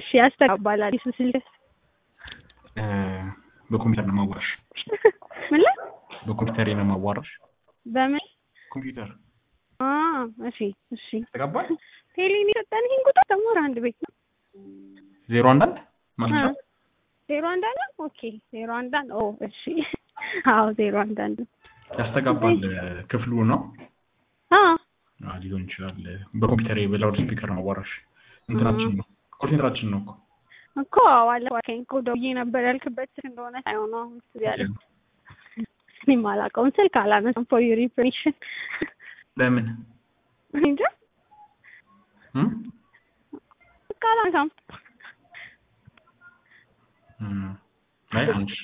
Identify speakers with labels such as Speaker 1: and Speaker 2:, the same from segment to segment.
Speaker 1: እሺ ያስተጋባል አዲሱ ስልክ
Speaker 2: እ፣ በኮምፒውተር ነው ማዋራሽ።
Speaker 1: ምን ላይ
Speaker 2: በኮምፒውተር ነው ማዋራሽ።
Speaker 1: በምን
Speaker 2: ኮምፒውተር
Speaker 1: አ እሺ እሺ
Speaker 2: ተቀባል
Speaker 1: ቴሌን የሰጠን ይሄን ቁጥር ተሞራ አንድ ቤት ነው
Speaker 2: ዜሮ አንድ አንድ ማለት ነው።
Speaker 1: ዜሮ አንድ አንድ ኦኬ ዜሮ አንድ አንድ ኦ እሺ አዎ ዜሮ አንድ አንድ
Speaker 2: ያስተጋባል ክፍሉ ነው
Speaker 1: አ
Speaker 2: አዎ፣ ሊሆን ይችላል። በኮምፒውተር በላውድ ስፒከር ነው ማዋራሽ። እንትናችን ነው ኮርሴንትራችን ነው እኮ
Speaker 1: እኮ ባለፈው አልከኝ እኮ ደውዬ ነበር ያልክበት ስልክ እንደሆነ ሳይሆን ነው አሁን እሱ ያለ እኔም አላውቀውም ስልክ አላነሳም ፎር ዩር ኢንፎርሜሽን
Speaker 2: ለምን
Speaker 1: እንጃ
Speaker 2: እም?
Speaker 1: ስልክ አላነሳም
Speaker 2: እም። አይ አንቺ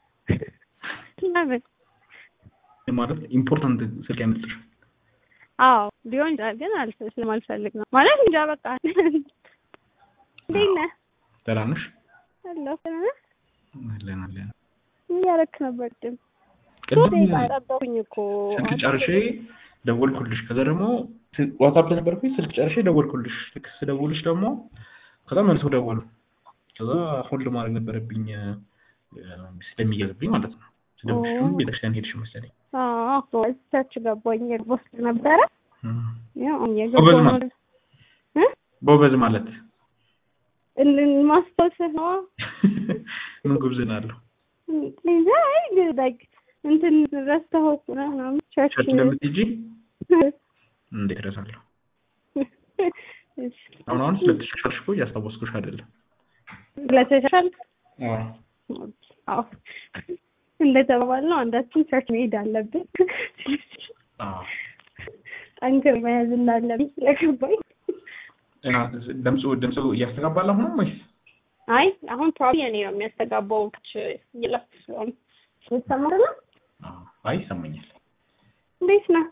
Speaker 1: ለምን
Speaker 2: ማለት ኢምፖርታንት ስልክ ያመጣሽ
Speaker 1: አዎ ሊሆን ይችላል ግን አልፍ- ስለማልፈልግ ነው ማለት እንጃ በቃ እንዴት ነህ
Speaker 2: ደህና ነሽ?
Speaker 1: አለሁ ደህና ነህ
Speaker 2: አለን አለን።
Speaker 1: ምን እያደረክ ነበር ቅድም
Speaker 2: ቅድም
Speaker 1: ጠበኩኝ እኮ
Speaker 2: ስልክ ጨርሼ ደወልኩልሽ። ከዛ ደግሞ ዋትሳፕ ላይ ነበርኩኝ። ስልክ ጨርሼ ደወልኩልሽ። ልክ ስደውልሽ ደግሞ ከዛ መልሶ ደወሉ። ከዛ ሆልድ ማድረግ ነበረብኝ እ፣ ስለሚያዝብኝ ማለት ነው። ስደውልሽም
Speaker 1: ኦ።
Speaker 2: ቤተክርስቲያን ሄድሽ መሰለኝ።
Speaker 1: አዎ ቸርች ገባኝ ቦስ ነበረ
Speaker 2: እም።
Speaker 1: ያው
Speaker 2: ጎበዝ
Speaker 1: የገባው
Speaker 2: ማለት
Speaker 1: እ
Speaker 2: ጎበዝ ማለት
Speaker 1: እን- ማስታወስህ ነው
Speaker 2: ምን ጉብዝና አለው?
Speaker 1: እንጃ አይ ግን ላይክ እንትን ረስተኸው እኮ ነው ምናምን ቸርች
Speaker 2: ቸርች እንደምትሄጂ እንዴት እረሳለሁ?
Speaker 1: እሺ።
Speaker 2: አሁን አሁን ስለተሻሻልሽ እኮ እያስታወስኩሽ አይደለም።
Speaker 1: ስለተሻሻልክ
Speaker 2: አዎ
Speaker 1: አዎ እንደተባባልነው አንዳችን ቸርች መሄድ አለብን
Speaker 2: አዎ
Speaker 1: ጠንክር መያዝ እንዳለብኝ ስለገባኝ
Speaker 2: እና ድምፁ ድምፁ እያስተጋባል አሁንም ወይስ
Speaker 1: አይ አሁን ፕሮባብሊ እኔ ነው የሚያስተጋባው እየለፍ ስለሆነ የተሰማ ነው
Speaker 2: አዎ፣ አይ ይሰማኛል።
Speaker 1: እንዴት ነህ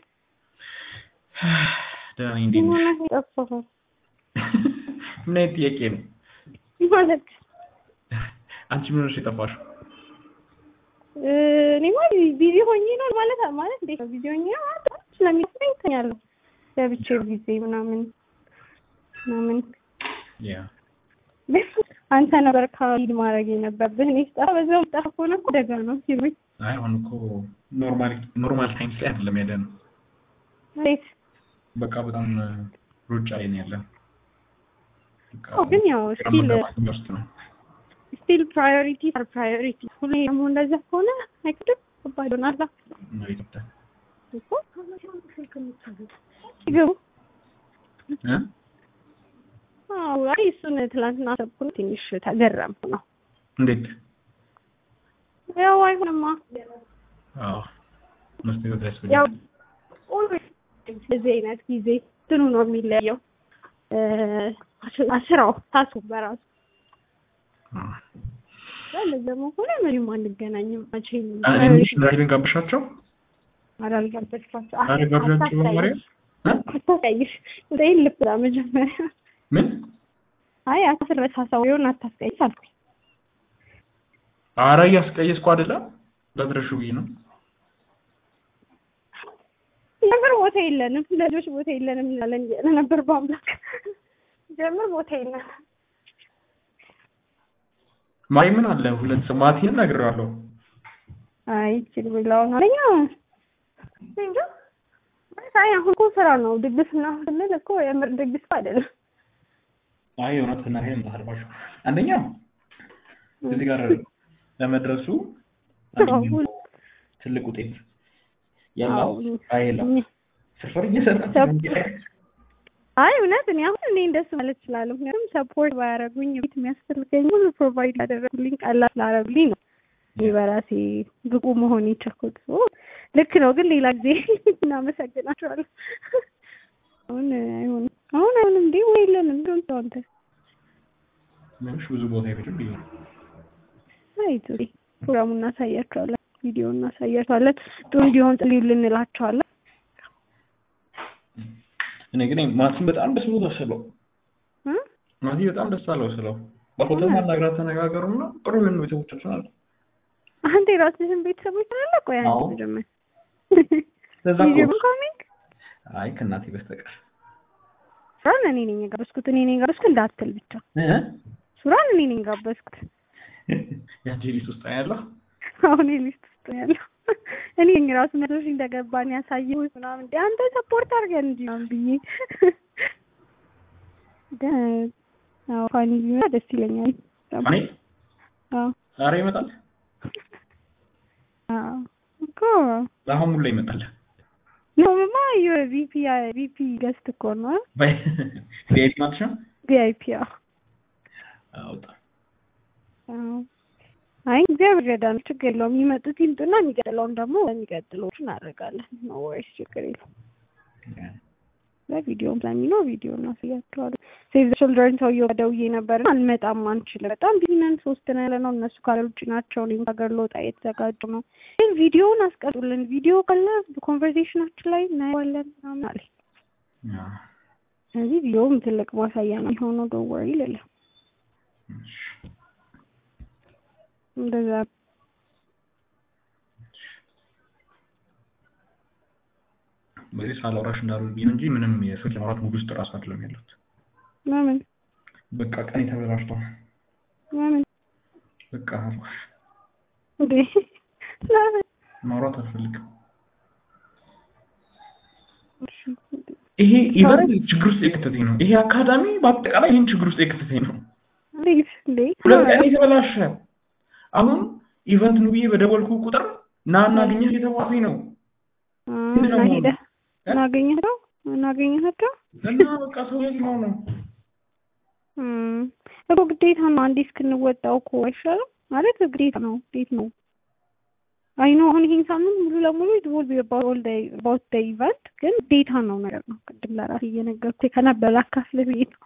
Speaker 2: ደህና ነኝ። እንዴት ነሽ?
Speaker 1: ሆነ የጠፋኸው
Speaker 2: ምን አይነት ጥያቄ ነው?
Speaker 1: ማለት
Speaker 2: አንቺ ምን ሆነሽ የጠፋሽው?
Speaker 1: እ፣ እኔማ ቢዚ ሆኜ ነው ማለት ማለት እንዴት ነው ቢዚ ሆኜ ነው ማለት ስለሚመስለኝ እተኛለሁ ለብቻዬ ጊዜ ምናምን ምናምን
Speaker 2: ያ
Speaker 1: አንተ ነበር ካሊድ ማድረግ የነበረብህ እኔ ስጠፋ በዛው ጠፋ ከሆነ እኮ አደጋ ነው ሲሉኝ
Speaker 2: አይ አሁን እኮ ኖርማል ኖርማል ታይምስ ላይ አይደለም ያለ ነው።
Speaker 1: እንዴት
Speaker 2: በቃ በጣም ሩጫ ላይ ነው ያለ ነው። በቃ
Speaker 1: አዎ፣ ግን ያው
Speaker 2: ግራ
Speaker 1: ስቲል
Speaker 2: መጋባት ውስጥ ነው።
Speaker 1: ስቲል ፕራዮሪቲ አር ፕራዮሪቲ ሁሌ ደግሞ እንደዛ ከሆነ አይከብድም ከባድ ይሆናል
Speaker 2: ነው ኢትዮጵያ
Speaker 1: እኮ ይገቡ
Speaker 2: እ?
Speaker 1: አዎ አይ እሱን ትላንትና አሰብኩ ትንሽ ተገረምኩ ነው
Speaker 2: እንዴት?
Speaker 1: ያው አይሆንማ
Speaker 2: አዎ መስጠት
Speaker 1: ያው
Speaker 2: ያስፈልጋል።
Speaker 1: ኦልዌይስ በዚህ አይነት ጊዜ እንትኑ ነው የሚለየው እ፣ ስራው ታሱ በራሱ
Speaker 2: አዎ።
Speaker 1: እንደዚህ ደግሞ ከሆነ ምንም አንገናኝም መቼም
Speaker 2: እኔ ምንሽ ራይድን ጋብሻቸው
Speaker 1: አላልጋበዝኳቸው
Speaker 2: ኧረ ጋብዣቸው መጀመሪያ እ?
Speaker 1: አታስቀይሽ እንትን ልብላ መጀመሪያ
Speaker 2: ምን
Speaker 1: አይ አትረሳሳው የሆነ አታስቀይስ አልኩኝ
Speaker 2: ኧረ እያስቀየስኩ አይደለም ለድረሹ ብዬ ነው።
Speaker 1: ጀምር ቦታ የለንም ለልጆች ቦታ የለንም እንላለን እያለ ነበር በአምላክ ጀምር ቦታ የለንም
Speaker 2: ማይ ምን አለ ሁለት ሰው ማቲን እነግረዋለሁ።
Speaker 1: አይ ችል ብላውን አለኛ እንጃ አይ አሁን እኮ ስራ ነው ድግስ እና ስንል እኮ የምር ድግስ እኮ አይደለም
Speaker 2: አይ እውነት እና ይሄን ታርባሽ አንደኛ እዚህ ጋር ለመድረሱ አንደኛው ትልቅ ውጤት ያለው
Speaker 1: አዎ።
Speaker 2: አይላ ስፍር እየሰራች ነው እንጂ
Speaker 1: አይ እውነት እኔ አሁን እኔ እንደሱ ማለት እችላለሁ። ምክንያቱም ሰፖርት ባያደርጉኝ ቤት የሚያስፈልገኝ ሁሉ ፕሮቫይድ ያደረጉልኝ ቀላል ስላደረጉልኝ ነው እኔ በራሴ ብቁ መሆን የቻልኩት። ኦ፣ ልክ ነው፣ ግን ሌላ ጊዜ እናመሰግናቸዋለን። አሁን አይሆንም፣ አሁን አይሆንም። እንዴ ወይ የለንም እንደውን ሰው አንተ
Speaker 2: ምንሽ ብዙ ቦታ ይፈጅም ብዬ ነው።
Speaker 1: አይቱ ፕሮግራሙን እናሳያቸዋለን፣ ቪዲዮ እናሳያቸዋለን። ጥሩ እንዲሆን ጸልዩልን እንላቸዋለን።
Speaker 2: እኔ ግን ማቲን በጣም ደስ ብሎ ስለው
Speaker 1: እ?
Speaker 2: ማቲ በጣም ደስ አለው ስለው በፎቶ ማናግራት ተነጋገሩና ጥሩ ልን ቤተሰቦቻችን አለ
Speaker 1: አንተ የራስህን ቤተሰቦች አለ ቆይ አንተ
Speaker 2: አዎ።
Speaker 1: መጀመር
Speaker 2: ለዛ
Speaker 1: ቪዲዮ
Speaker 2: እኮ
Speaker 1: ኮሚንግ
Speaker 2: አይ ከእናቴ በስተቀር
Speaker 1: ስራን እኔ ነኝ የጋበዝኩት እኔ ነኝ የጋበዝኩት እንዳትል ብቻ
Speaker 2: እ?
Speaker 1: ሱራን እኔ ነኝ ጋበዝኩት።
Speaker 2: የአንቺ ሊስት ውስጥ ነው ያለው።
Speaker 1: አሁን ሊስት ውስጥ ነው ያለው። እኔ ነኝ ራሱ መቶ ሺህ እንደገባን ያሳየሁት ምናምን እንደ አንተ ሰፖርት አድርገን እንጂ ምናምን ብዬ ግን አዎ ፋኒ ቢመጣ ደስ ይለኛል።
Speaker 2: እኔ
Speaker 1: አዎ
Speaker 2: ዛሬ ይመጣል።
Speaker 1: አዎ እኮ
Speaker 2: አሁን ሙላ ይመጣል።
Speaker 1: ነውማ ቪፒ ቪፒ ገስት እኮ ነው
Speaker 2: ቪአይፒ ማለት ነው።
Speaker 1: ቪአይፒ አዎ
Speaker 2: አውጣ
Speaker 1: አዎ አይ እግዚአብሔር ይረዳን፣ ችግር የለውም። የሚመጡት ይምጡና የሚቀጥለውን ደግሞ የሚቀጥለዎቹ እናደርጋለን። ኖ ወይስ ችግር የለውም። በቪዲዮም ስለሚኖር ቪዲዮ እናሳያቸዋለን። ሴቭ ዘ ችልድረን ሰውዬው ደውዬ ነበር አልመጣም አንችልም፣ በጣም ቢዚ ነን፣ ሶስት ነን ያለ ነው። እነሱ ካለ ውጭ ናቸው። እኔም ሀገር ልወጣ እየተዘጋጁ ነው። ግን ቪዲዮውን አስቀጡልን፣ ቪዲዮ ካለ ኮንቨርሴሽናችን ላይ እናየዋለን ምናምን አለ። ስለዚህ ቪዲዮውም ትልቅ ማሳያ ነው የሆነው። ዶወር ይልል እንደዛ
Speaker 2: በዚህ ሳላወራሽ እንዳሉ ብዬ እንጂ ምንም የስልክ ማውራት ሙድ ውስጥ እራሱ አይደለም ያለሁት።
Speaker 1: ለምን
Speaker 2: በቃ ቀን ተበላሽቶ
Speaker 1: ለምን
Speaker 2: በቃ አልኳሽ፣
Speaker 1: እንዴ ለምን
Speaker 2: ማውራት አልፈልግም። ይሄ ኢቨንት ችግር ውስጥ የከተተኝ ነው። ይሄ አካዳሚ በአጠቃላይ ይህን ችግር ውስጥ የከተተኝ ነው።
Speaker 1: እንዴት እንዴ
Speaker 2: ሁለት ቀን የተበላሸ አሁን ኢቨንት ነው ብዬ በደወልኩ ቁጥር ና እናገኘህ የተባለኝ ነው
Speaker 1: እና ሄደህ እናገኘኸው እናገኘሃቸው
Speaker 2: እና በቃ ሰው የትኛው ነው
Speaker 1: እኮ ግዴታ ነው። አንዴ እስክንወጣው እኮ አይሻልም ማለት ግዴታ ነው። እንዴት ነው አይ ነው አሁን ይሄን ሳምንት ሙሉ ለሙሉ ኢት ዊል ቢ አባውት ዘ ኢቨንት ግን ግዴታ ነው ነገር ነው። ቅድም ለራሴ እየነገርኩህ ከነበረ አካፍልህ ብዬ ነው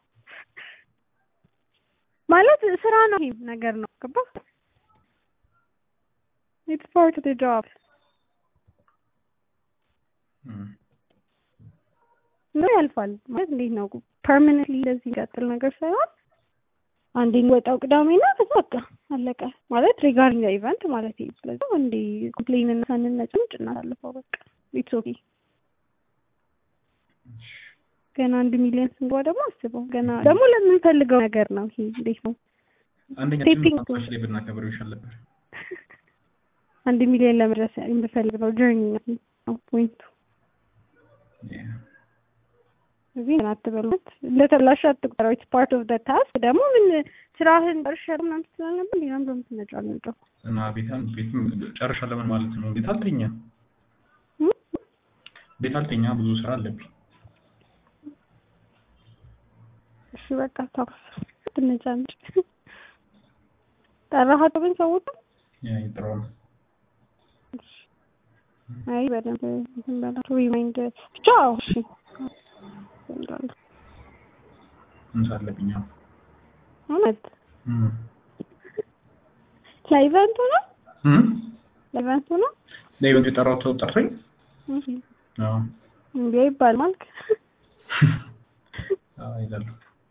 Speaker 1: ማለት ስራ ነው። ይሄ ነገር ነው ገባህ? ኢትስ ፓርት ኦፍ ዘ ጆብ ነው ያልፋል ማለት እንዴት ነው ፐርማነንትሊ እንደዚህ የሚቀጥል ነገር ሳይሆን አንዴ ወጣው ቅዳሜና ከዛ በቃ አለቀ ማለት ሪጋርዲንግ ኢቨንት ማለት ነው። ስለዚህ አንዴ ኮምፕሌን እና ሳንነጭም ጭናሳልፈው በቃ ኢትስ ኦኬ። ገና አንድ ሚሊዮን ስንገባ ደግሞ አስበው ገና ደግሞ ለምንፈልገው ነገር ነው ይሄ እንዴት ነው
Speaker 2: አንደኛ ጭንቅላታችን ላይ ብናከብረው ይሻል ነበር።
Speaker 1: አንድ ሚሊዮን ለመድረስ የምፈልገው ጆርኒ ነው ፖይንቱ። እዚህ ምን አትበሉት፣ እንደተላሽ አትቁጠረው። ኢትስ ፓርት ኦፍ ዘ ታስክ። ደግሞ ምን ስራህን ጨርሻለሁ ምናምን ስላልነበር ሌላም በምትነጫነጨው
Speaker 2: እና ቤታን ቤትም ጨርሻለሁ ምን ማለት ነው? ቤት አልተኛ ቤት አልተኛ ብዙ ስራ አለብኝ።
Speaker 1: እሺ በቃ ታውስ ትነጫነጭ ጠራሃቸው ግን ሰዎች
Speaker 2: ያ ይጥራው
Speaker 1: አይ በደንብ እንትን በላቸው ሪማይንድ ብቻ እሺ
Speaker 2: እንሳ አለብኝ አሁን
Speaker 1: እውነት ለኢቨንቱ ነው ለኢቨንቱ ነው
Speaker 2: ለኢቨንቱ የጠራሁት ሰው ጠርቶኝ አዎ
Speaker 1: እንዴ ይባል ማልክ
Speaker 2: አዎ ይላሉ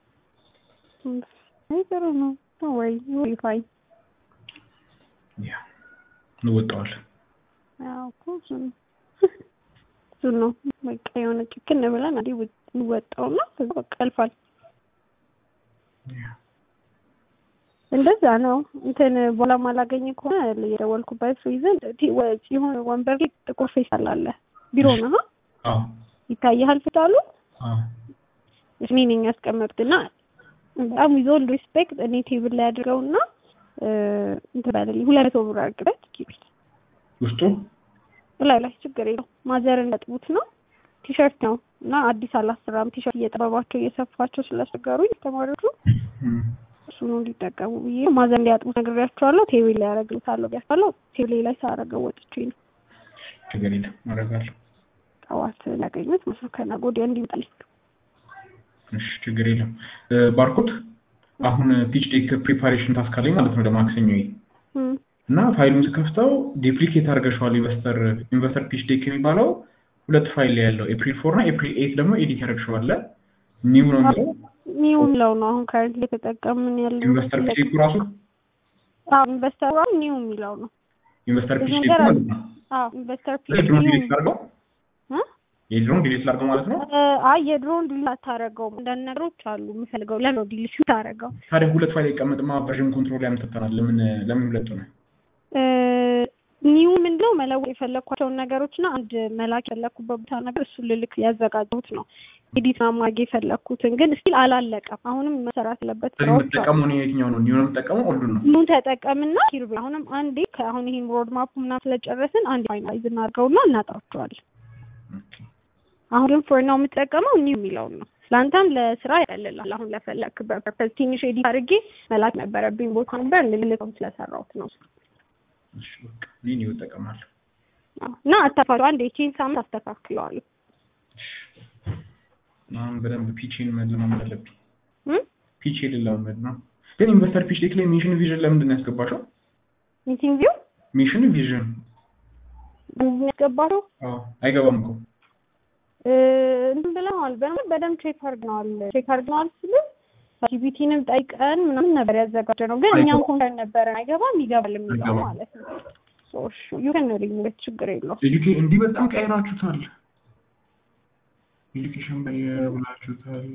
Speaker 1: አይ ጥሩ ነው ወይ ወይ ፋይ
Speaker 2: ያ እንወጣዋለን
Speaker 1: አዎ እኮ እሱ ነው እሱ ነው በቃ የሆነ ጭክን ብለን አንዴ እንወጣውና ከዛ በቃ ያልፋል። እንደዛ ነው። እንትን በኋላ ማላገኝ ከሆነ የደወልኩበት ሪዝን የሆነ ወንበር ላይ ጥቁር ፌስታል አለ ቢሮ ነው
Speaker 2: አዎ
Speaker 1: ይታያል ፌስታሉ
Speaker 2: አዎ
Speaker 1: እኔ ነኝ ያስቀመጥኩትና በጣም ዊዝ ኦል ሪስፔክት እኔ ቴብል ላይ አድርገውና እንትን ባለልኝ ሁለት መቶ ብር አድርግበት ኪቢል
Speaker 2: ውስጡ
Speaker 1: ላይ ላይ ችግር የለው ማዘር እንደጥቡት ነው ቲሸርት ነው እና አዲስ አላሰራም ቲሸርት እየጠበባቸው እየሰፋቸው ስላስቸገሩኝ ተማሪዎቹ እሱ ነው እንዲጠቀሙ ብዬ ማዘር እንዲያጥቡት ነግሬያቸዋለሁ። ቴብል ላይ ያደርግልታለሁ ብያቸዋለሁ። ቴብል ላይ ሳረገው ወጥቼ ነው
Speaker 2: ችግር የለም አደርጋለሁ።
Speaker 1: ጠዋት ሊያገኙት መስሎ ከነገ ወዲያ እንዲመጣልኝ
Speaker 2: እሺ ችግር የለም። ባርኮት አሁን ፒች ዴክ ፕሪፓሬሽን ታስክ አለኝ ማለት ነው ለማክሰኞ እና ፋይሉን ስከፍተው ዲፕሊኬት አድርገሽዋል። ኢንቨስተር ኢንቨስተር ፒች ዴክ የሚባለው ሁለት ፋይል ላይ ያለው ኤፕሪል ፎር እና ኤፕሪል ኤይት ደግሞ ኤዲት ያደርግሽዋል። ኒው ነው የሚለው
Speaker 1: ኒው የሚለው ነው አሁን ከረንት የተጠቀምን ያለው
Speaker 2: ኢንቨስተር ፒች ዴኩ ራሱ
Speaker 1: አዎ ኢንቨስተር ኒው የሚለው ነው
Speaker 2: ኢንቨስተር ፒች ዴክ ማለት ነው።
Speaker 1: አዎ ኢንቨስተር ፒች
Speaker 2: ለድሮ ዲሊት አድርገው የድሮን ዲሊት ላድርገው ማለት ነው።
Speaker 1: እ፣ አይ የድሮውን ዲሊት አታረገውም። አንዳንድ ነገሮች አሉ የምፈልገው ለምን ነው ዲሊት ታረገው?
Speaker 2: ታዲያ ሁለት ፋይል ይቀመጥማ ቨርዥን ኮንትሮል ላይ ያምጥተናል። ለምን ለምን ሁለቱ ነው?
Speaker 1: ኒው ምንድነው መለወጥ የፈለግኳቸውን ነገሮች እና አንድ መላክ የፈለግኩበት ቦታ ነገር እሱን ልልክ ያዘጋጀሁት ነው። ኤዲት ማድረግ የፈለግኩትን ግን ስቲል አላለቀም። አሁንም መሰራት ያለበት
Speaker 2: ስለዚህ
Speaker 1: ስራዎች አሉ።
Speaker 2: የምትጠቀመው እኔ የትኛው ነው? ኒው ነው የምትጠቀመው? ሁሉን ነው።
Speaker 1: ኑ ተጠቀምና ኪርብ አሁንም አንዴ ከአሁን ይሄን ሮድ ማፕ ምናምን ስለጨረስን አንዴ ፋይናላይዝ እናድርገውና እናጣቸዋለን።
Speaker 2: ኦኬ።
Speaker 1: አሁን ግን ፎር ነው የምጠቀመው ኒው የሚለውን ነው። ለአንተም ለስራ ያቀልላል። አሁን ለፈለግክበት ፐርፐዝ ትንሽ ኤዲት አድርጌ መላክ ነበረብኝ ቦታ ነበር ልልከው ስለሰራሁት ነው።
Speaker 2: እሺ በቃ እኔ ኒው እጠቀማለሁ።
Speaker 1: አዎ። እና አታፋቸው አንዴ ቼን ሳምንት አስተካክለዋለሁ።
Speaker 2: አሁን በደንብ ፒችን መለማመድ አለብኝ።
Speaker 1: እም?
Speaker 2: ፒች ልለማመድ ነው። ግን ኢንቨስተር ፒች ዴክ ላይ ሚሽን ቪዥን ለምንድን ነው ያስገባሽው?
Speaker 1: ሚቲንግ ቪው
Speaker 2: ሚሽን ቪዥን
Speaker 1: ምንድን ያስገባለው
Speaker 2: አዎ፣ አይገባም እኮ
Speaker 1: እንትን ብለዋል። በደንብ በደንብ ቼክ አድርገዋል። ቼክ አድርገዋል ስል ጂቢቲንም ጠይቀን ምናምን ነበር ያዘጋጀ ነው። ግን እኛም
Speaker 2: አይገባም።
Speaker 1: ኮንተር ነበረን አይገባም ይገባል የሚለው
Speaker 2: አይገባም።
Speaker 1: ማለት ነው። ዩከን ሪሙት ችግር የለው
Speaker 2: ኤዱኬ እንዲህ በጣም ቀይራችሁታል። ኤዱኬሽን በየር ብላችሁታል።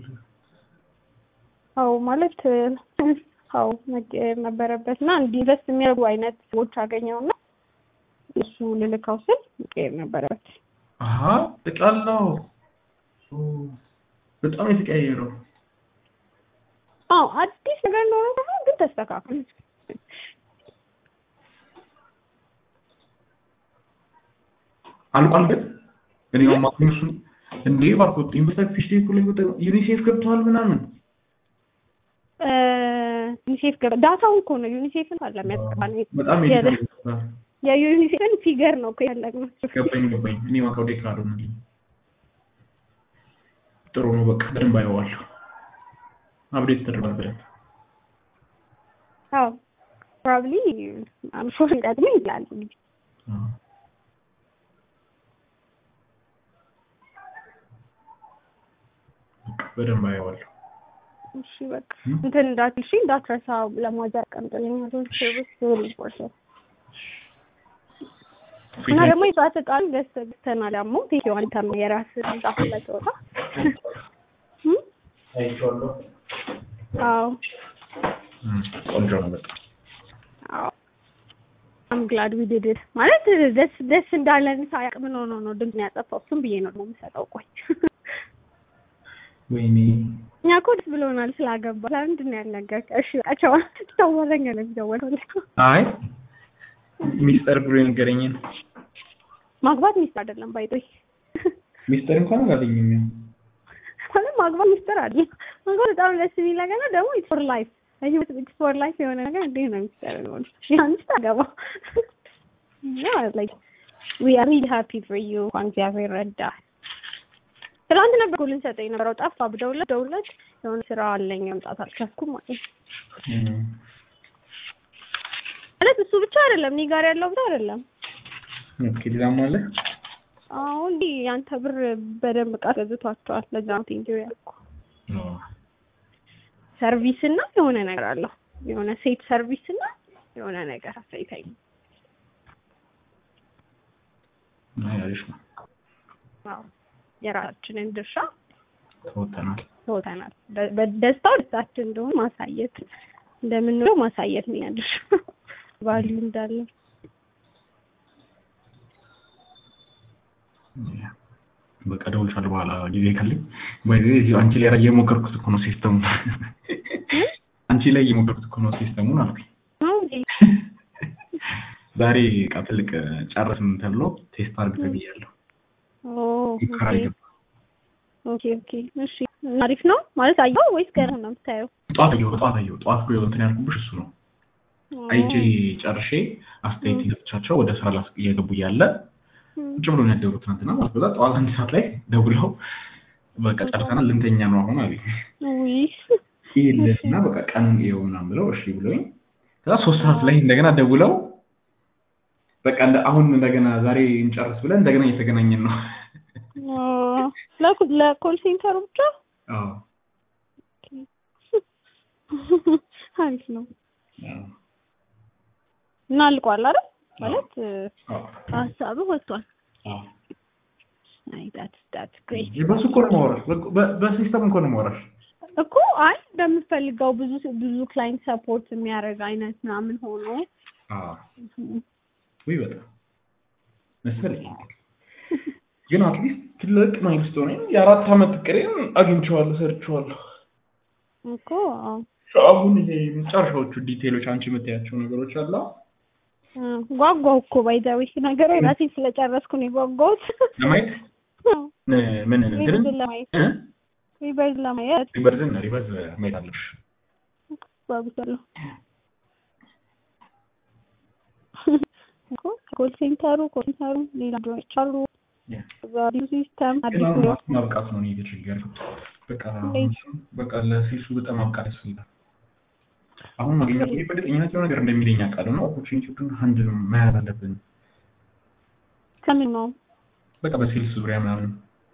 Speaker 1: አው ማለት አው መቀየር ነበረበት እና እንዲህ ኢንቨስት የሚያደርጉ አይነት ሰዎች አገኘውና እሱ ልልካው ስል መቀየር ነበረበት።
Speaker 2: አሀ ጠቅላላው ኦ፣ በጣም ነው የተቀያየረው።
Speaker 1: አዎ አዲስ ነገር እንደሆነ ደግሞ ግን ተስተካክል።
Speaker 2: አልቋል ግን እኔ ነው ማክሲም እሱን እንዴ ባርኮት ኢንቨስተር ፊሽ ዴክ ላይ ወጣ ዩኒሴፍ ገብተዋል ምናምን
Speaker 1: ዩኒሴፍ ገባ ዳታውን እኮ ነው ዩኒሴፍን አለ የሚያስገባ ነው
Speaker 2: በጣም
Speaker 1: የለ-
Speaker 2: ኤዲት
Speaker 1: የዩኒሴፍን ፊገር ነው እኮ ያለግነው።
Speaker 2: ገባኝ ገባኝ። እኔ ማካው ዴክ አልሆነልኝ። ጥሩ ነው በቃ በደንብ አየዋለሁ። አፕዴት ተደርጓል በደንብ
Speaker 1: አዎ ፕሮባብሊ አምሾር ይጠቅመኝ ይላል እንግዲህ
Speaker 2: አዎ። በቃ በደንብ አየዋለሁ።
Speaker 1: እሺ በቃ
Speaker 2: እም?
Speaker 1: እንትን እንዳትል እሺ እንዳትረሳ ለማዘር ቀምጥልኝ ቶች ሰርቪስ ሪሊ ኢምፖርታንት እና ደግሞ የሰዓት ዕቃን ገዝተህ ገዝተናል ደግሞ ቴኪው አንተም የራስህ ጻፍ ለተወጣ
Speaker 2: አይቼዋለሁ።
Speaker 1: አዎ
Speaker 2: እም፣ ቆንጆ ነው በጣም
Speaker 1: አዎ አም ግላድ ዊ ዲድ ኢት ማለት ደስ ደስ እንዳለን ሳያቅ ምን ሆኖ ነው ድምፅ ያጠፋው እሱም ብዬ ነው ደግሞ የምሰጠው ቆይ
Speaker 2: ወይኔ
Speaker 1: እኛ እኮ ደስ ብሎናል ስላገባ ለምንድን ነው ያልነገርከው እሺ በቃ ቻው ተወረኛ ነው የሚደወለው
Speaker 2: አይ ሚስጥር ብሎ የነገረኝን
Speaker 1: ማግባት ሚስጥር አይደለም ባይጦይ
Speaker 2: ሚስጥር እንኳን አላገኘም። ያው
Speaker 1: ማለት ማግባት ሚስጥር አለ ማግባት በጣም ደስ የሚል ነገር ነው ደግሞ ኢትስ ፎር ላይፍ ህይወት ኢትስ ፎር ላይፍ የሆነ ነገር እንዴት ነው ሚስጥር ሆነ ያንቺ ታገባ ያ ላይክ ዊ አር ሪሊ ሃፒ ፎር ዩ እንኳን እግዚአብሔር ረዳ ትናንት ነበር እኮ ልንሰጠው የነበረው ጠፋ ብደውለት ደውለት የሆነ ስራ አለኝ መምጣት አልቻልኩም ማለት ነው
Speaker 2: እም፣
Speaker 1: ማለት እሱ ብቻ አይደለም እኔ ጋር ያለው ብቻ አይደለም
Speaker 2: ኦኬ ሌላም አለ።
Speaker 1: አሁን እንዲህ ያንተ ብር በደንብ ዕቃ ገዝቷቸዋል ለዛ ነው ቴንኪው ያልኩህ
Speaker 2: አዎ።
Speaker 1: ሰርቪስ እና የሆነ ነገር አለው የሆነ ሴት ሰርቪስ እና የሆነ ነገር አሳይታኝ
Speaker 2: አይ አሪፍ ነው።
Speaker 1: አዎ የራሳችንን ድርሻ
Speaker 2: ተወተናል።
Speaker 1: ተወተናል በ- በደስታው ደስታችን እንደሆነ ማሳየት እንደምንለው ማሳየት ነው ያ ድርሻ ቫልዩ እንዳለ
Speaker 2: በቃ እደውልልሻለሁ በኋላ ጊዜ ካለኝ። ባይ ዘ ወይ አንቺ ላይ እየሞከርኩት እኮ ነው ሲስተሙ። አንቺ ላይ እየሞከርኩት እኮ ነው ሲስተሙን አልኩኝ።
Speaker 1: ነው እንዴ?
Speaker 2: ዛሬ ዕቃ ትልቅ ጨረስን ተብሎ ቴስት አድርግ ተብያለሁ።
Speaker 1: ኦ
Speaker 2: ሙከራ
Speaker 1: ኦኬ
Speaker 2: ይገባ
Speaker 1: ኦኬ ኦኬ እሺ አሪፍ ነው ማለት አየኸው ወይስ ገና ነው የምታየው?
Speaker 2: ጠዋት አየሁ ጠዋት አየሁ ጠዋት እኮ እንትን ያልኩብሽ እሱ ነው። አይቼ ጨርሼ አስተያየት ይሰጥቻቸው ወደ ስራ ላስ እየገቡ እያለ ቁጭ ብሎ ነው ያደሩት ትናንትና ማለት በዛ ጠዋት አንድ ሰዓት ላይ ደውለው በቃ ጨርሰናል ልንተኛ ነው አሁን አሉኝ።
Speaker 1: ውይ
Speaker 2: ይልና በቃ ቀኑን ይኸው ምናምን ብለው እሺ ብሎኝ ከዛ ሶስት ሰዓት ላይ እንደገና ደውለው በቃ እንደ አሁን እንደገና ዛሬ እንጨርስ ብለን እንደገና እየተገናኘን ነው።
Speaker 1: ኦ፣ ለኩ- ለኮል ሴንተሩ ብቻ
Speaker 2: አዎ
Speaker 1: አሪፍ ነው
Speaker 2: አዎ
Speaker 1: እና አልቋል አይደል? ማለት
Speaker 2: አዎ
Speaker 1: ሀሳብህ ወጥቷል።
Speaker 2: አዎ
Speaker 1: አይ that's that's great
Speaker 2: በሱ እኮ ነው የማወራሽ። በ- በሲስተም እኮ ነው የማወራሽ።
Speaker 1: እኮ አይ እንደምፈልገው ብዙ ብዙ ክላይንት ሰፖርት የሚያደርግ አይነት ምናምን ሆኖ
Speaker 2: አዎ ወይ በጣም መሰለኝ። ግን አትሊስት ትልቅ ማይልስቶን የአራት አመት እቅዴን አግኝቼዋለሁ፣ ሰርቼዋለሁ።
Speaker 1: እኮ አዎ
Speaker 2: አሁን ይሄ መጨረሻዎቹ ዲቴሎች አንቺ የምታያቸው ነገሮች አለ
Speaker 1: እ፣ ጓጓሁ እኮ ባይዛዊ ነገር ራሴ ስለጨረስኩ ነው የጓጓሁት።
Speaker 2: ለማየት እ፣ ምን እንትን
Speaker 1: ሪቨርዝ ለማየት
Speaker 2: እ?
Speaker 1: ሪቨርዝ ለማየት
Speaker 2: ሪቨርዝን ሪቨርዝ ማየት አለብሽ።
Speaker 1: ጓጉቻለሁ። እኮ ኮል ሴንተሩ ኮል ሴንተሩ ሌላ ድሮች አሉ።
Speaker 2: ያ።
Speaker 1: ዛሬው ሲስተም
Speaker 2: ግን
Speaker 1: አዲስ
Speaker 2: አሁን
Speaker 1: ነው።
Speaker 2: ራሱ ማብቃት ነው እኔ የተቸገርኩት። በቃ
Speaker 1: እንዴት?
Speaker 2: በቃ ለሴሱ በጣም ማብቃት ያስፈልጋል። አሁን ማግኘት ይሄ በእርግጠኝነት የሆነ ነገር እንደሚለኝ አውቃለሁ እና ኦፖርቹኒቲውን ሀንድል መያዝ አለብን።
Speaker 1: ከምን ነው?
Speaker 2: በቃ በሴልስ ዙሪያ ምናምን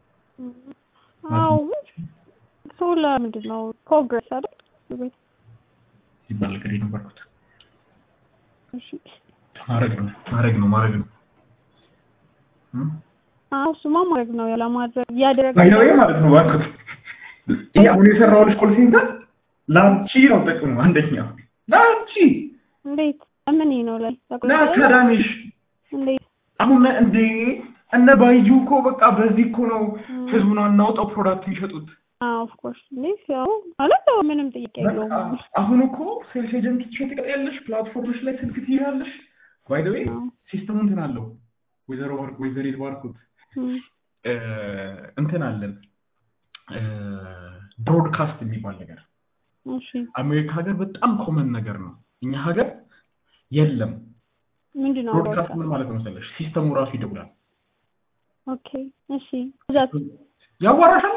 Speaker 1: አዎ ሰው ለምንድን ነው ፕሮግረስ አይደል?
Speaker 2: ሲባል ነገር የነበርኩት
Speaker 1: እሺ
Speaker 2: ማድረግ ነው ማድረግ ነው ማድረግ ነው እም?
Speaker 1: አዎ እሱማ ማድረግ ነው ያለማድረግ እያደረገ
Speaker 2: ባይ ዘ ዌይ ማለት ነው እባክህ ይሄ አሁን የሰራሁልሽ ኮል ሴንተር ለአንቺ ነው ጥቅሙ። አንደኛ ለአንቺ
Speaker 1: እንዴት ምን ነው ላይ
Speaker 2: ለአካዳሚሽ
Speaker 1: እንዴት
Speaker 2: አሁን እንዴ እነ ባይጁ እኮ በቃ በዚህ እኮ ነው ህዝቡን አናውጣው ፕሮዳክት የሚሸጡት።
Speaker 1: አዎ ኦፍ ኮርስ እንዴት ያው ማለት ያው ምንም ጥያቄ የለውም።
Speaker 2: በቃ አሁን እኮ ሴልስ ኤጀንት ትሸጥቀያለሽ፣ ፕላትፎርሞች ላይ ስልክ ትይዛለሽ። ባይ ዘ ዌይ
Speaker 1: አዎ።
Speaker 2: ሲስተሙ እንትን አለው ወይዘሮ ባርክ ወይዘሪት ባርኩት
Speaker 1: እም፣
Speaker 2: እ፣ እንትን አለን ብሮድካስት የሚባል ነገር
Speaker 1: እሺ
Speaker 2: አሜሪካ ሀገር በጣም ኮመን ነገር ነው። እኛ ሀገር የለም።
Speaker 1: ምንድን ነው
Speaker 2: ብሮድካስት ምን ማለት ነው መሰለሽ? ሲስተሙ ራሱ ይደውላል፣
Speaker 1: ኦኬ እሺ ብዛት
Speaker 2: ያዋራሻላ።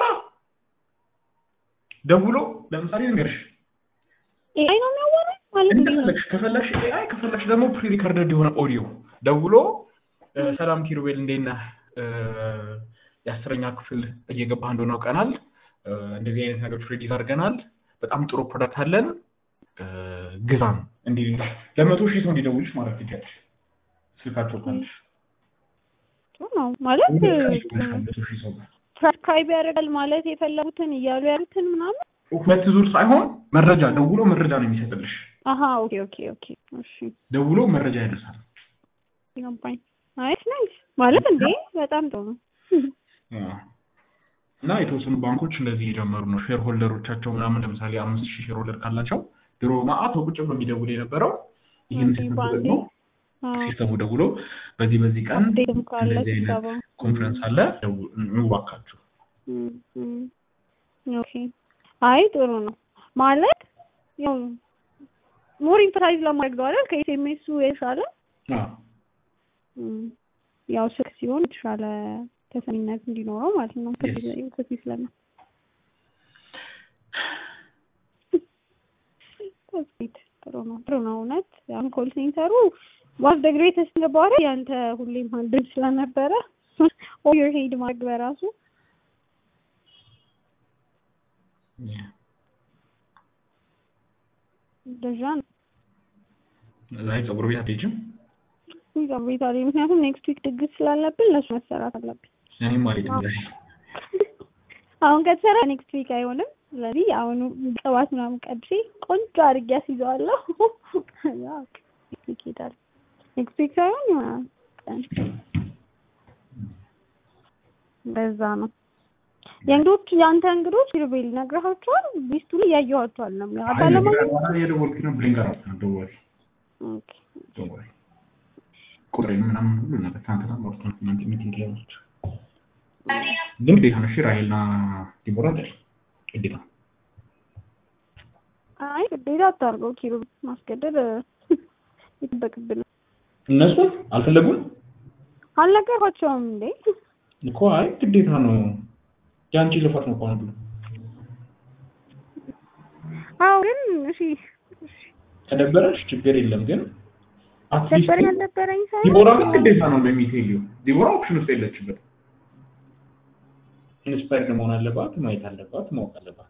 Speaker 2: ደውሎ ለምሳሌ ንገርሽ
Speaker 1: ኤአይ ነው የሚያወራኝ ማለት እንዴት ነው?
Speaker 2: እንደፈለግሽ ከፈለግሽ ኤአይ ከፈለግሽ ደግሞ ፕሪ ሪከርደድ የሆነ ኦዲዮ ደውሎ እ፣ ሰላም ኪሩቤል እንዴት ነህ? እ፣ የአስረኛ ክፍል እየገባህ እንደሆነ አውቀናል። እ፣ እንደዚህ አይነት ነገሮች ሬዲዝ አድርገናል። በጣም ጥሩ ፕሮዳክት አለን። እ፣ ግዛን እንዲህ ለመቶ ሺህ ሰው እንዲደውልሽ ማለት ትችያለሽ። ስልካቸው ካለሽ
Speaker 1: ጥሩ ነው ማለት
Speaker 2: መቶ ሺህ ሰው ጋር
Speaker 1: ትራንስክራይብ ያደርጋል ማለት የፈለጉትን እያሉ ያሉትን ምናምን
Speaker 2: ሁለት ዙር ሳይሆን መረጃ ደውሎ መረጃ ነው የሚሰጥልሽ።
Speaker 1: አሀ ኦኬ ኦኬ ኦኬ እሺ
Speaker 2: ደውሎ መረጃ ያደርሳል።
Speaker 1: ገባኝ ናይስ ናይስ ማለት እንዴ በጣም ጥሩ ነው
Speaker 2: እና የተወሰኑ ባንኮች እንደዚህ የጀመሩ ነው። ሼር ሆልደሮቻቸው ምናምን ለምሳሌ አምስት ሺህ ሼር ሆልደር ካላቸው ድሮ ማአት ቁጭ ብሎ የሚደውል የነበረው ይህን
Speaker 1: ኦኬ፣
Speaker 2: ሲስተም
Speaker 1: በአንዴ
Speaker 2: ተጠቅሞ ሲስተሙ ደውሎ በዚህ በዚህ ቀን
Speaker 1: አፕዴትም ካለ
Speaker 2: እንደዚህ አይነት
Speaker 1: ስብሰባ
Speaker 2: ኮንፈረንስ አለ ደው- ኑ እባካችሁ።
Speaker 1: እም፣ እም። ኦኬ አይ ጥሩ ነው ማለት ያው ሞር ኢምፐታይዝ ለማድረግ ነው አይደል ከኤስኤምኤሱ የተሻለ
Speaker 2: አዎ።
Speaker 1: እም፣ ያው ስልክ ሲሆን የተሻለ ተሰሚነት እንዲኖረው ማለት ነው
Speaker 2: Yes.
Speaker 1: ከፊት ስለሚ ስዊት ጥሩ ነው ጥሩ ነው እውነት አሁን ኮል ሴንተሩ ዋስ ደ ግሬተስት ገባረ ያንተ ሁሌም አንድም ስለነበረ ኦየር ሄድ ማድረግ በራሱ እንደዛ ነው
Speaker 2: አይ ፀጉር ቤት አትሄጂም?
Speaker 1: ይዛው ቤት አለኝ ምክንያቱም ኔክስት ዊክ ድግስ ስላለብን ለሱ መሰራት አለብን
Speaker 2: እኔም ማለት ነው።
Speaker 1: አሁን ከተሰራ ኔክስት ዊክ አይሆንም ስለዚህ አሁኑ ቅባት ምናምን ቀድሼ ቆንጆ አድርጌ አስይዘዋለሁ ያው ኔክስት ዊክ ይሄዳል ኔክስት ዊክ ሳይሆን ይሆናል ቀን በዛ ነው የእንግዶች የአንተ እንግዶች ኪሩቤል ነግረሃቸዋል ሊስቱ ላይ ያየኋቸዋል ነው የሚለው
Speaker 2: አይ
Speaker 1: አታለማ
Speaker 2: ነገር የደወልኩት ነው ብሊንክ አራት ነው ደወል
Speaker 1: ኦኬ
Speaker 2: ደወል ቁጥሬን ምናምን ሁሉ ነገር ትናንትና ማውርተን እናንተ ሚቲንግ ላይ ናቸው። ግን ግዴታ ነው። እሺ ራሄልና ዲቦራ አይደል? ግዴታ
Speaker 1: አይ ግዴታ አታርገው ኪሩቤል ማስገደድ ይጠበቅብን
Speaker 2: እነሱ አልፈለጉም
Speaker 1: አልነገርኳቸውም እንዴ
Speaker 2: እኮ አይ ግዴታ ነው። የአንቺ ልፋት ነው እኮ ነው ብሎ
Speaker 1: አዎ ግን እሺ
Speaker 2: ከደበረሽ ችግር የለም ግን አትሊስት
Speaker 1: ደበረኝ አልደበረኝ ሳይሆን
Speaker 2: ዲቦራ ግን ግዴታ ነው በሚቴልዩ ዲቦራ ኦፕሽን ውስጥ የለችበት። ኢንስፓየርድ መሆን አለባት፣ ማየት አለባት፣ ማወቅ አለባት።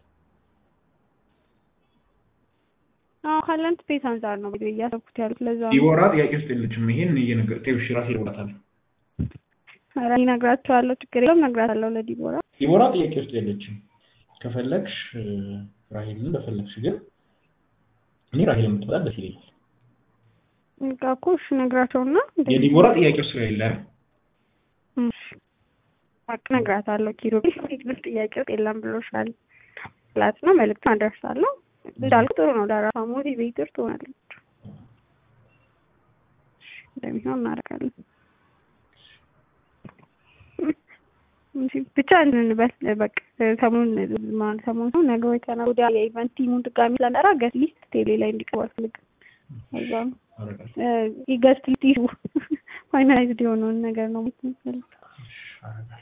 Speaker 1: አዎ ካለንት ቤት አንጻር ነው ብዬ እያሰብኩት ያሉት ለዛ ነው
Speaker 2: ዲቦራ ጥያቄ ውስጥ የለችም። ይሄን እየነገር ቴው እሺ ራሴ እደውላታለሁ።
Speaker 1: ኧረ እኔ እነግራቸዋለሁ፣ ችግር የለውም እነግራታለሁ ለዲቦራ።
Speaker 2: ዲቦራ ጥያቄ ውስጥ የለችም። ከፈለግሽ እ፣ ራሄልን በፈለግሽ ግን እኔ ራሄል የምትመጣ ደስ ይለኛል።
Speaker 1: በቃ እኮ እሺ እነግራቸውና እንደዚህ
Speaker 2: የዲቦራ ጥያቄ ውስጥ ስለሌለ አይደል?
Speaker 1: እሺ፣ በቃ እነግራታለሁ። ኪሩቤል ፊት ጥያቄ ውስጥ የለም ብሎሻል ላት ነው መልዕክቱን አደርሳለሁ። እንዳልኩ ጥሩ ነው፣ ለራሷ ሞቲቬተር ትሆናለች። እሺ፣ እንደሚሆን እናደርጋለን። እሺ፣ ብቻ እንትን እንበል በቃ ሰሞኑን ማለት ሰሞኑን ነው ነገ ወይ ከነገ ወዲያ የኢቨንት ቲሙን ድጋሚ ስለጠራ ገስት ሊስት ቴሌ ላይ እንዲቀርብ አልፈልግም። ከዛ ነው
Speaker 2: አደርጋለሁ።
Speaker 1: ገስት ሊስት ይሁ ፋይናላይዝድ የሆነውን ነገር ነው የምትፈልገው።
Speaker 2: አደርጋለሁ።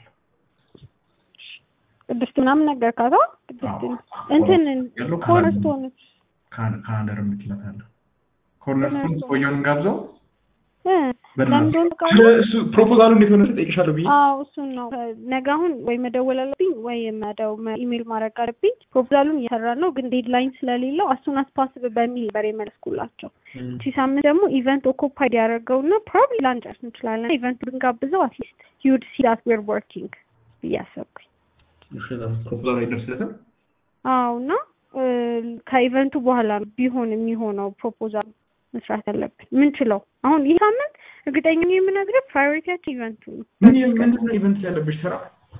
Speaker 1: ቅድስት ምናምን ነገርካታ? ቅድስት እንትን
Speaker 2: ያለው
Speaker 1: ኮረስቶን
Speaker 2: ካን- ካናዳር የምትላታለህ ኮርነርስቶን ቆየውን ጋብዘው
Speaker 1: ለምንድን
Speaker 2: ስለ እሱ ፕሮፖዛሉ እንዴት ሆነ ጠይቅሻለሁ ብዬ
Speaker 1: አዎ እሱን ነው ነገ አሁን ወይ መደወል አለብኝ ወይ መደው ኢሜል ማድረግ አለብኝ። ፕሮፖዛሉን እየሰራ ነው ግን ዴድላይን ስለሌለው አሱን አስፓስብ በሚል ነበር የመለስኩላቸው። እቺ ሳምንት ደግሞ ኢቨንት ኦኮፓይድ ያደረገውና ፕሮባብሊ ላንጨርስ እንችላለን። ኢቨንት ብንጋብዘው አትሊስት ዩድ ሲ ዳት ዌር ወርኪንግ እያሰብኩኝ
Speaker 2: ፕሮፖዛሉ አይደርስለትም
Speaker 1: አዎ እና እ፣ ከኢቨንቱ በኋላ ነው ቢሆን የሚሆነው ፕሮፖዛል መስራት ያለብን ምንችለው አሁን ይህ ሳምንት እርግጠኛ ነኝ የምነግርህ ፕራዮሪቲያችን ኢቨንቱ ነው።
Speaker 2: ምን ምንድን ነው ኢቨንት ያለብሽ ስራ?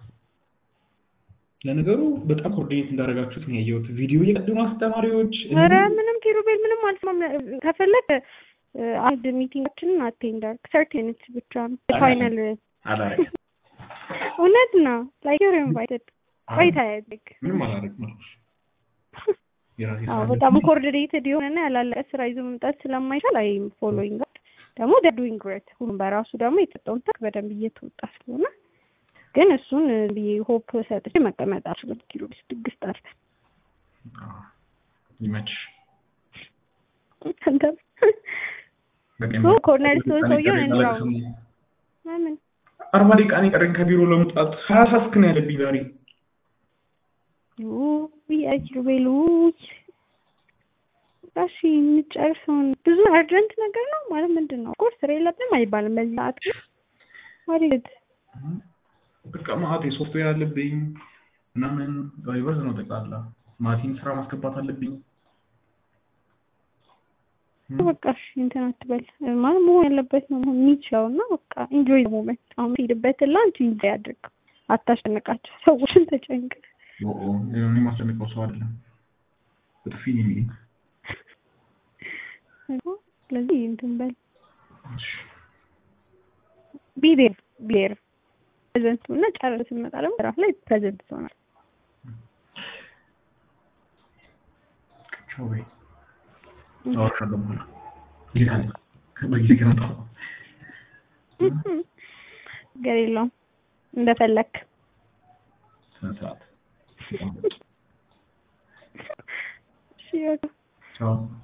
Speaker 2: ለነገሩ በጣም ኮኦርዲኔት እንዳደረጋችሁት ነው ያየሁት። ቪዲዮ እየቀደሙ አስተማሪዎች
Speaker 1: ኧረ ምንም ኪሩቤል ምንም አልሰማም። ከፈለግ እ፣ አንድ ሚቲንጋችንን አቴንድ አድርግ ሰርቲ ሚኒትስ ብቻ ነው ፋይናል
Speaker 2: አላረግም
Speaker 1: እውነት ነው ላይክ ዩር ኢንቫይትድ ቆይታ ያድግ
Speaker 2: ምንም አላረግም አልኩሽ። የራሴ
Speaker 1: አዎ
Speaker 2: ስራ
Speaker 1: በጣም
Speaker 2: አለብኝ።
Speaker 1: ኮኦርዲኔትድ የሆነና ያላለቀ ስራ ይዞ መምጣት ስለማይቻል አይ ፎሎዊንግ ደግሞ ዱዊንግ ግሬት ሁሉም በራሱ ደግሞ የተሰጠውን ተክ በደንብ እየተወጣ ስለሆነ ግን እሱን ብዬ ሆፕ ሰጥቼ መቀመጥ አልችልም። ኪሎ ድግስ ጣርተን
Speaker 2: አዎ፣ ይመችሽ።
Speaker 1: አንተ
Speaker 2: በቃ
Speaker 1: ሶ ኮርነር ስቶን
Speaker 2: ቀን
Speaker 1: ሰውየውን
Speaker 2: ቀን
Speaker 1: እንራው
Speaker 2: አላውቅም።
Speaker 1: ለምን
Speaker 2: አርባ ደቂቃ ነው የቀረኝ ከቢሮ ለመውጣት ሀያ ሳስክ ነው ያለብኝ ዛሬ።
Speaker 1: ውይ አይ ኪሩቤል ውይ እሺ እንጨርሰውን ብዙ አርጀንት ነገር ነው ማለት ምንድን ነው? ኮርስ ስራ የለብንም አይባልም በዚህ ሰዓት ግን ማለት
Speaker 2: በቃ ማአት ሶፍትዌር አለብኝ ምናምን ቫይቨርስ ነው ጠቅላላ ማቲን ስራ ማስገባት አለብኝ።
Speaker 1: በቃ እሺ እንትን አትበል ማለት መሆን ያለበት ነው መሆን የሚችለው እና በቃ ኢንጆይ ሞመንት አሁን ሄድበት ላንች ኢንጆይ አድርግ አታስጨንቃቸው ሰዎችን ተጨንቅ
Speaker 2: ኦ እኔ ማስጨንቀው ሰው አይደለም። በጥፊ ነው የሚለኝ።
Speaker 1: ስለዚህ እንትን በል ቢዴር ቢዴር ፕሬዘንት እና ጨርስ ስንመጣ ደግሞ ራፍ ላይ ፕሬዘንት ትሆናል
Speaker 2: ቻው በይ። አወራሻለሁ በኋላ ጊዜ ካለ በጊዜ ከመጣሁ
Speaker 1: ነገር የለውም እንደፈለክ
Speaker 2: ስነ ስርዓት
Speaker 1: እሺ በቃ
Speaker 2: ቻው